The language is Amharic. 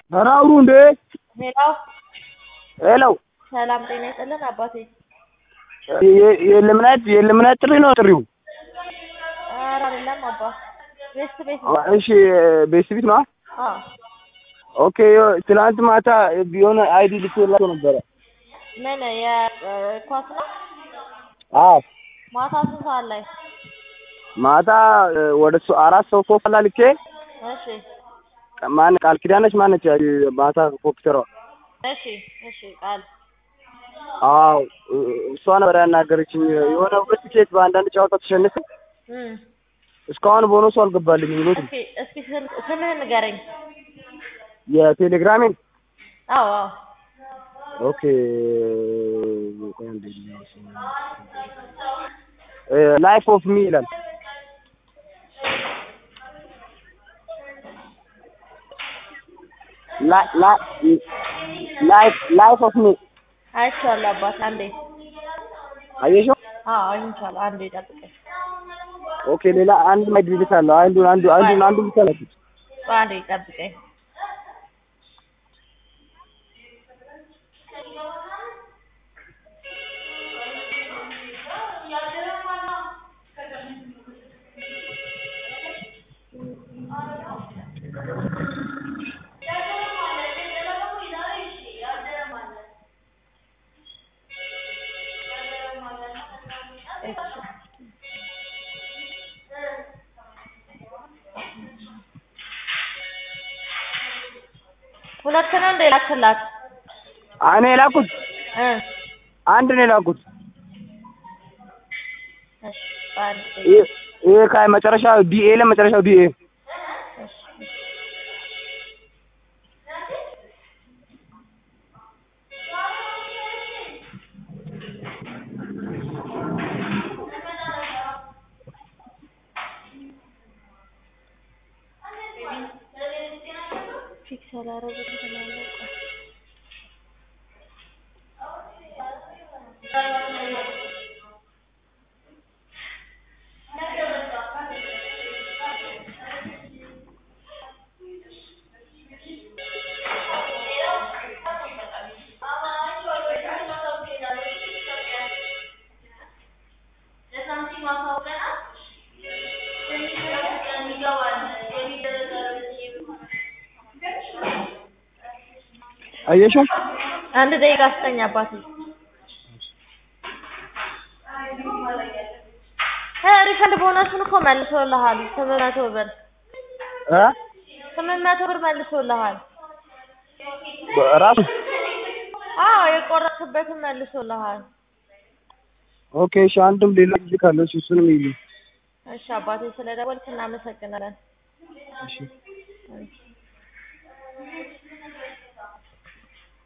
ኧረ አውሩ እንዴ! ሄሎ ሄሎ ሰላም ጤና ይስጥልን አባቴ። የ- የልምነት የልምነት ጥሪ ነው ጥሪው? ኧረ አይደለም አባ ቤስት ቤት ነው። እሺ ቤተሰቢት ነው? አዎ ኦኬ ትናንት ማታ የሆነ አይዲ ልኬላቸው ነበረ። ምን የኳስ ነው? አዎ ማታ ስንት ሰዓት ላይ? ማታ ወደ ሶ- አራት ሰው ሶፋ ላይ ልኬ እሺ ማን ቃል ኪዳነች ማነች ማታ ኮምፒውተሯ እሺ እሺ ቃል አዎ እሷ ነበር ያናገረችኝ። የሆነ ሁለት ቲኬት በአንዳንድ ጨዋታ ተሸንፍ እም እስካሁን ቦነሱ አልገባልኝ ብሎ እስኪ እስኪ ስም- ስምህን ንገረኝ። የቴሌግራሜን አዎ አዎ ኦኬ ቆይ አንዴ ላይፍ ኦፍ ሚ ይላል። ላይፍ ኦፍ ሚ አይቼዋለሁ አባት አንዴ አየሽው? አዎ አግኝቼዋለሁ። አንዴ ጠብቀኝ። ኦኬ ሌላ አንድ ማይድሪት አለው። አንዱ አንዱ አንዱ አንዱ ብቻ ነው። ቆይ አንዴ ጠብቀኝ። ሁለት ነው እንደ ላክላት እኔ የላኩት እ አንድ ነው የላኩት። እሺ አንድ ይሄ ይሄ ከመጨረሻ ቢኤ ለመጨረሻው ቢኤ እሺ ፊክስ አላረጉትም ነው አየሽው? አንድ ደቂቃ ስጠኝ አባቴ። እ ሪፈንድ ቦነሱን እኮ መልሶልሃል። ስምንት መቶ ብር እ ስምንት መቶ ብር መልሶልሃል። ራሱ አዎ የቆረጥክበትን መልሶልሃል። ኦኬ እሺ አንድም ሌላ ጊዜ ካለው እሺ እሱንም ይልኝ እሺ አባቴ ስለደወልክ እናመሰግናለን። እሺ እሺ